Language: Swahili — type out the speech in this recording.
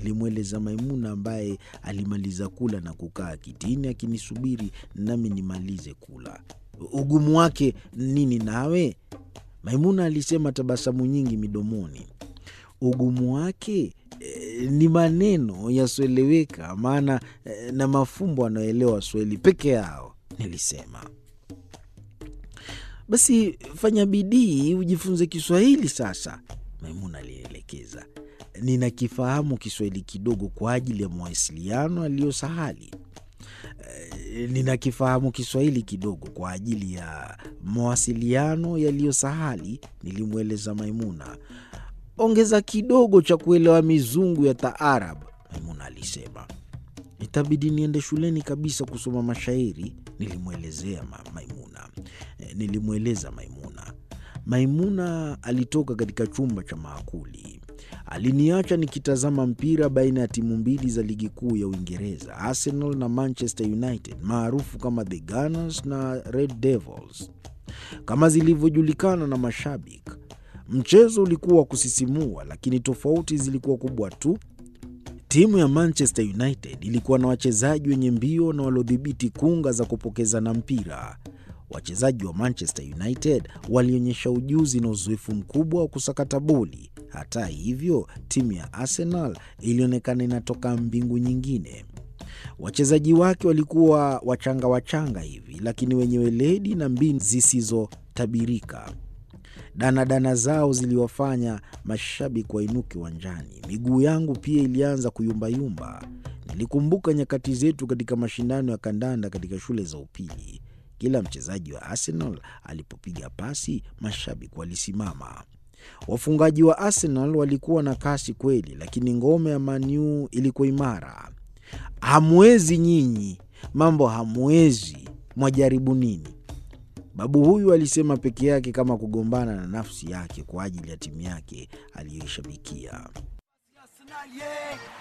nilimweleza Maimuna ambaye alimaliza kula na kukaa kitini akinisubiri nami nimalize kula. Ugumu wake nini nawe? Maimuna alisema, tabasamu nyingi midomoni. Ugumu wake e, ni maneno yasioeleweka, maana e, na mafumbo anayoelewa Waswahili peke yao, nilisema. Basi fanya bidii ujifunze Kiswahili sasa, Maimuna alinielekeza. Ninakifahamu Kiswahili kidogo kwa ajili ya mawasiliano yaliyo sahali. E, ninakifahamu Kiswahili kidogo kwa ajili ya mawasiliano yaliyo sahali, nilimweleza Maimuna. Ongeza kidogo cha kuelewa mizungu ya taarab, Maimuna alisema. Itabidi niende shuleni kabisa kusoma mashairi, nilimwelezea ma Maimuna. E, nilimweleza Maimuna. Maimuna alitoka katika chumba cha maakuli. Aliniacha nikitazama mpira baina ya timu mbili za ligi kuu ya Uingereza, Arsenal na Manchester United, maarufu kama the Gunners na Red Devils kama zilivyojulikana na mashabiki. Mchezo ulikuwa wa kusisimua, lakini tofauti zilikuwa kubwa tu. Timu ya Manchester United ilikuwa na wachezaji wenye mbio na waliodhibiti kunga za kupokezana mpira. Wachezaji wa Manchester United walionyesha ujuzi na uzoefu mkubwa wa kusakata boli. Hata hivyo, timu ya Arsenal ilionekana inatoka mbingu nyingine. Wachezaji wake walikuwa wachanga wachanga hivi, lakini wenye weledi na mbinu zisizotabirika. Danadana zao ziliwafanya mashabiki wainuke uwanjani. Miguu yangu pia ilianza kuyumbayumba. Nilikumbuka nyakati zetu katika mashindano ya kandanda katika shule za upili. Kila mchezaji wa Arsenal alipopiga pasi, mashabiki walisimama. Wafungaji wa Arsenal walikuwa na kasi kweli, lakini ngome ya Man U ilikuwa imara. Hamwezi nyinyi, mambo hamwezi, mwajaribu nini? Babu huyu alisema peke yake, kama kugombana na nafsi yake kwa ajili ya timu yake aliyoishabikia.